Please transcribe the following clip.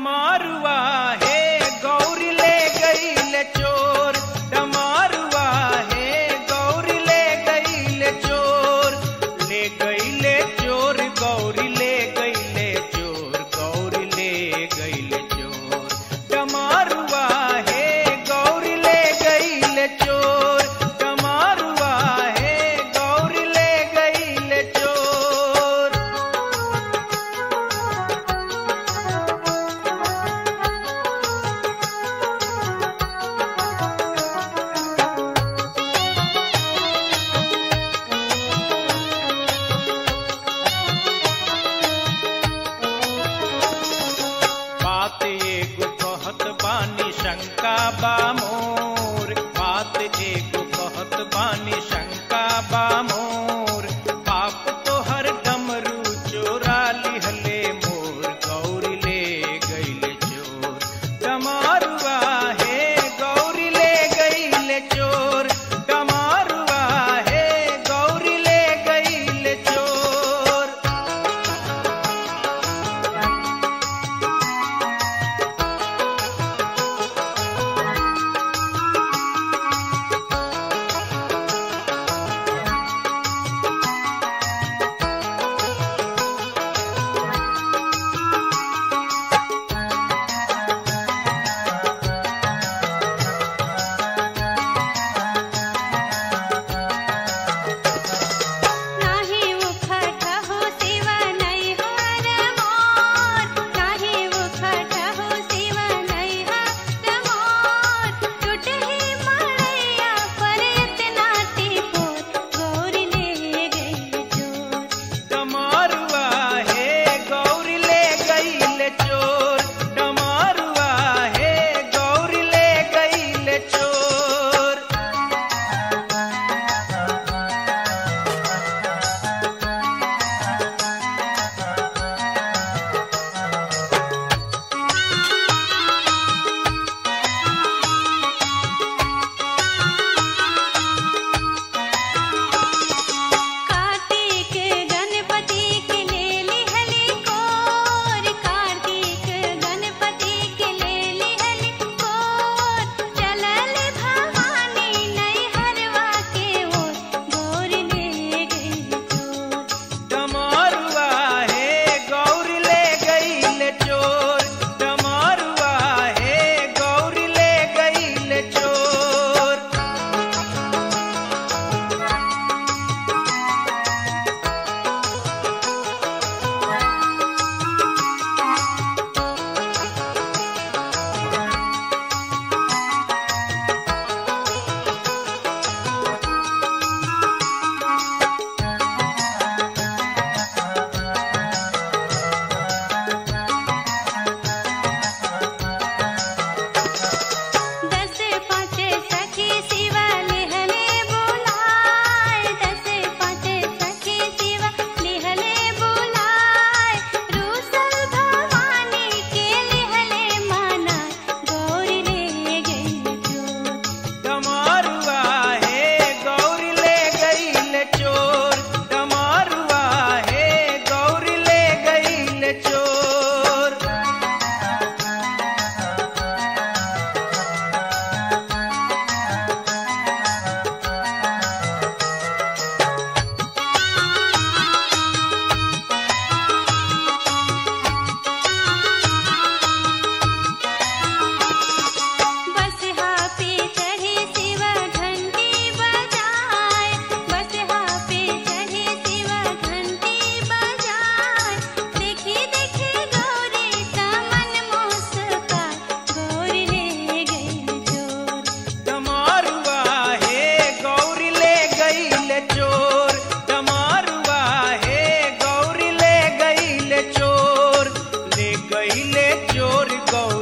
डमारुआ हे गौरी ले गईल चोर डमारुआ हे गौरी ले गईल चोर ले गईले चोर गौरी ले गईले चोर गौरी ले गईले चोर डमारुआ हे गौरी ले गईल चोर डमारुआ हे गौरी ले गईल चोर बात एगो कहत बानी शंका बा मोर बात एगो कहत बानी शंका बा मोर पाप तो हर डमरू चोरा लिहले मोर गौरी ले गईले चोर डमारुआ हे गौरी ले गईले चोर डमारुआ हे गौरी ले गईले चोर नाही उखट हो शिवा नाही हर मोर नाही उखट हो शिवा नाही हर मोर टूटही मळैया पर इतना टिपोर गौरी ले गई चोर डमारुआ हे गौरी ले गईले चोर डमारुआ हे गौरी ले गईले चोर कार्तिक गणपति के ले लिहली कोर कार्तिक गणपति के ले लिहली कोर चलल भवानी नहीं हरवा के ओर गौर ले गई चोर डमारुआ हे गौरी ले गईले चोर डमारुआ हे गौरी ले गईले चोर दस पाँच सखी शिवा लिहले बुलाए दस पाँच सखी शिवा लिहले बुलाए रूसल भवानी के लिहले माना गौरी ले गई चोर डमारुआ हे गौरी ले गईले चोर डमारुआ हे गौरी ले गईले चोर बस पे चढ़े शिवा घंटी बजाए बस पे चढ़े शिवा घंटी बजाए देखी देखी गौरी तमन मुस्कान गौरी ले गई चोर डमारुआ हे गौरी ले गईले चोर डमारुआ हे गौरी ले गईले चोर ले गईले चोर गौरी